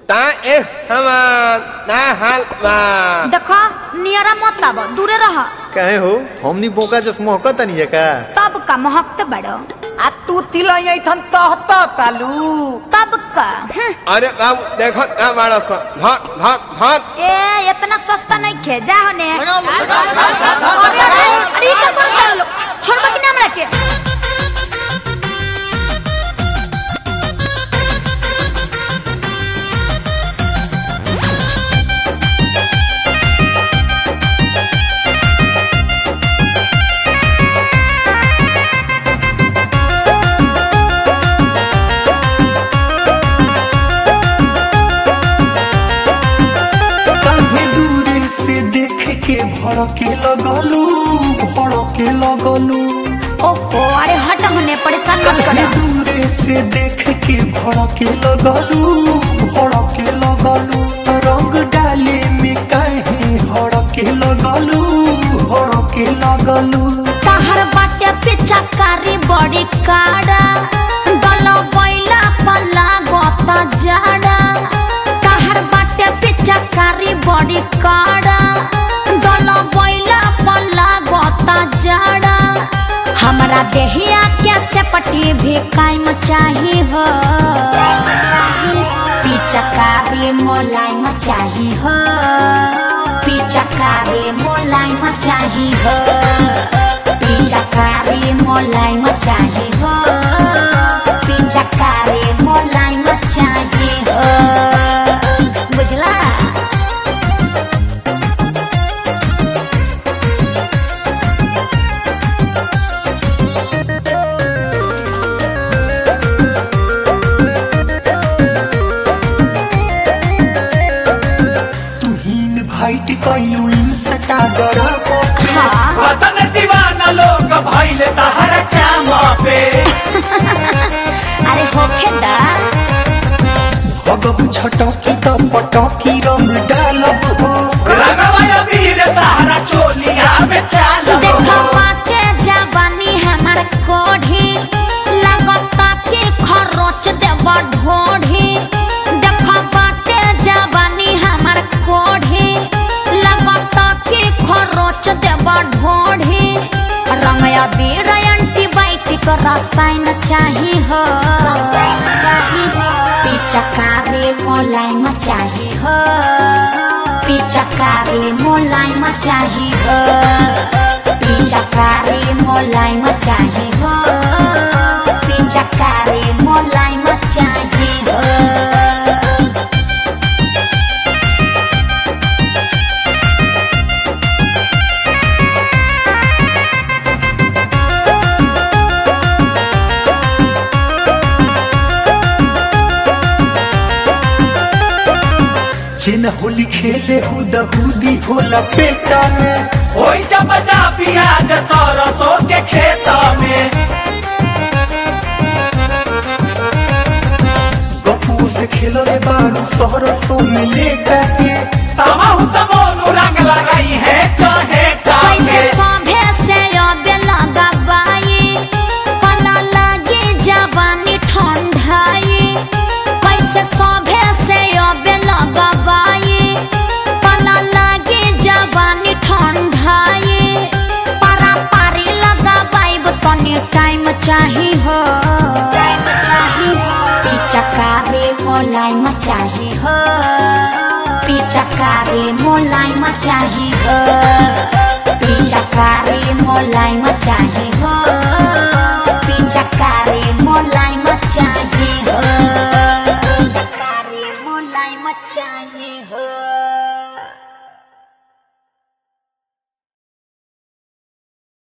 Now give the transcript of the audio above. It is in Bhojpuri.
ता ए हमान ना हाल बा देखो नियरा मत आब दूरे रह काहे हो हमनी बोका जस महका तनी का तब का महकते बड़ो आ तू तिलैया थन तहत तालू तब का हं। अरे बाबू देखो का मारा सा धर धर धर ए इतना सस्ता नहीं खे जा होने अरे अरे अरे ये क्या कर लो छोड़ बाकी नाम रखे काहे दूर से देख के भड़के लगलू भड़के लगलू ओहो अरे हट होने परेशान मत काहे करो दूर से देख के भड़के लगलू भड़के लगलू रंग डाले में काहे हड़के लगलू हड़के लगलू तहर बाटे पीछा कारी बड़ी काड़ा डल बैला पला गोता जाड़ा तहर बाटे पीछा कारी बड़ी काड़ा डल बैला पला गोता जाड़ा हमरा देहिया के से पटी भी कायम चाही हो पिचकारी मोलायम चाही हो पिचकारी मोलायम चाही हो पिचकारी मोलायम चाही हो पिचकारी मोलायम चाही हो बुझला तू हीन भाइट कैलू इंस्टा गरम हाँ वतन दीवाना लोग भइले तहरा चाम पे अरे होखे दा भगब छटकी त पटकी रंग डालब हो रंगवा वीर तहरा चोलिया में चाल देखो बाटे जवानी हमार कोढ़ी लगता कि खरोच देव ढोढ़ी देखो बाटे जवानी हमार कोढ़ी लगता कि खरोच देव ढोढ़ी रंगया बीर एंटीबायोटिक रसायन चाही हो पिचकारी मोलायम चाही हो पिचकारी मोलायम चाही हो पिचकारी मोलायम चाही हो पिचकारी मोलायम चाही हो जिन होली खेले हो दहूदी होला पेटा में होई चपचा पियाज सरसों के खेत में गपू से खेलो रे बारू सरसों में लेटा के समाहु त मोनू रंग लगाई है चाहे कैसे टाके सभे से अबे लगाबाई पला लगे जवानी ठंडाई कैसे सभे से अबे लगाबाई पला लगे जवानी ठंडाई पारा पारी लगाबाई तनी टाइम चाही हो टाइम चाही हो पिचकारी मोलायम चाही हो पिचकारी मोलायम चाही हो पिचकारी मोलायम चाही हो पिचकारी मोलायम चाही हो पिचकारी मोलायम चाही हो